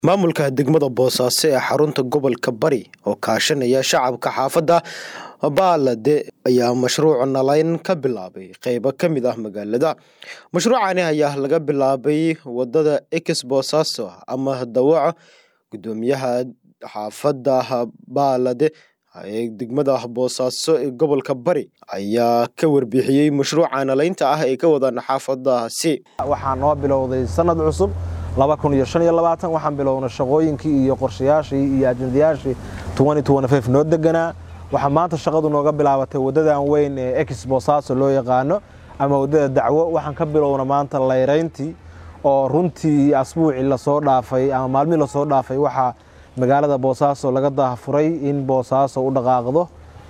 maamulka degmada boosaaso ee xarunta gobolka bari oo kaashanaya shacabka xaafadda baalade ayaa mashruuc nalayn ka bilaabay qeybo ka mid ah magaalada mashruucani ayaa laga bilaabay wadada ex boosaaso ama dawaco gudoomiyaha xaafadda baalade ee degmada boosaaso ee gobolka bari ayaa ka warbixiyey mashruuca nalaynta ah ee ka wadaan xaafadaasi waxaa noo bilowday sanad cusub waxaan bilownay shaqooyinkii iyo qorshayaashii iyo ajendayaashii noo deganaa waxaa maanta shaqadu nooga bilaabatay wadadan weyn ee ex boosaaso loo yaqaano ama wadada dacwo waxaan ka bilowna maanta layrayntii oo runtii asbuucii lasoo dhaafay ama maalmihii lasoo dhaafay waxaa magaalada boosaaso laga daafuray in boosaaso u dhaqaaqdo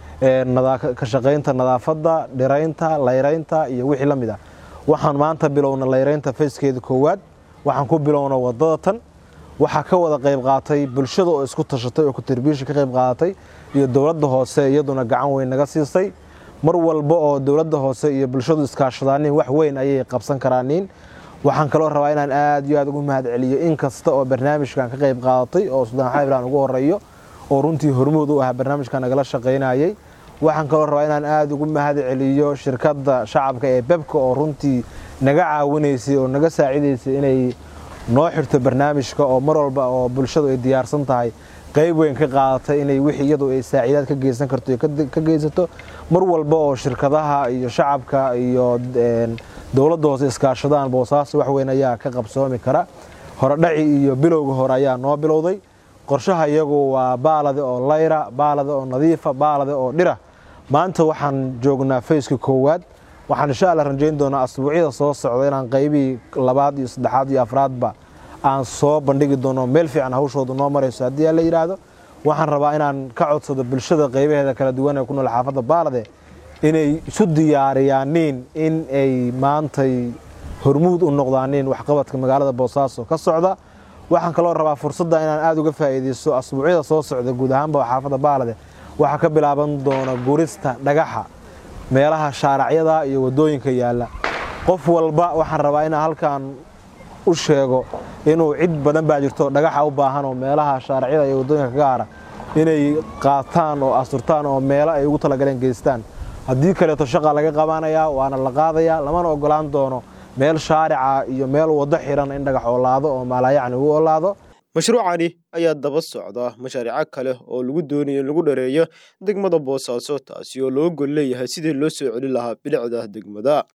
ka shaqaynta nadaafadda dhiraynta layraynta iyo wixii la mid ah waxaan maanta bilowna layraynta fayskeeda koowaad waxaan ku bilowna wadada tan waxaa ka wada qayb qaatay bulshada oo isku tashatay oo kutirbiisha ka qayb qaadatay iyo dowladda hoose iyaduna gacan weyn naga siisay mar walba oo dowladda hoose iyo bulshadu iskaashadaanin wax weyn ayay qabsan karaanin waxaan kaloo rabaa inaan aad iyo aad ugu mahad celiyo in kasta oo barnaamijkan ka qayb qaadatay oo sudaan xabilaan ugu horeeyo oo runtii hormuud u ah barnaamijkan nagala shaqaynayay waxaan kaloo rabaa inaan aad ugu mahad celiyo shirkadda shacabka ee bebka oo runtii naga caawinaysay oo naga saacidaysay inay noo xirto barnaamijka oo mar walba oo bulshadu ay diyaarsan tahay qayb weyn ka qaadatay inay wixii iyadu ay saaciidaad ka geysan karto ka geysato mar walba oo shirkadaha iyo shacabka iyo dowladda hoose iskaashadaan boosaaso wax weyn ayaa ka qabsoomi kara horedhaci iyo bilowga hore ayaa noo bilowday qorshaha iyagu waa baalade oo layra baalade oo nadiifa baalade oo dhira maanta waxaan joognaa fayska koowaad waxaan insha alla rajayn doonaa asbuucyada soo socda inaan qaybihii labaad iyo saddexaad iyo afraadba aan soo bandhigi doono meel fiican hawshooda noo marayso haddii aa la yidhaahdo waxaan rabaa inaan ka codsado bulshada qaybaheeda kala duwan ee ku nool xaafadda baalade inay isu diyaariyaaniin in ay maantay hormuud u noqdaaniin waxqabadka magaalada boosaaso ka socda waxaan kaloo rabaa fursadda inaan aada uga faa'iidaysto asbuucyada soo socda guud ahaanba xaafadda baalade waxaa ka bilaaban doona gurista dhagaxa meelaha shaaracyada iyo waddooyinka yaalla qof walba waxaan rabaa inaan halkan u sheego inuu cid badan baa jirto dhagaxa u baahan oo meelaha shaaracyada iyo waddooyinka ka gaara inay qaataan oo asturtaan oo meelo ay ugu talagaleen geystaan haddii kaleeto shaqa laga qabanayaa waana la qaadayaa lamana ogolaan doono meel shaarica iyo meel waddo xiran in dhagax oolaado oo maalaayacni u oolaado mashruucani ayaa daba socda mashaariico kale oo lagu doonayo in lagu dhareeyo degmada boosaaso taasi oo loo gol leeyahay sidii loo soo celin lahaa bilicda degmada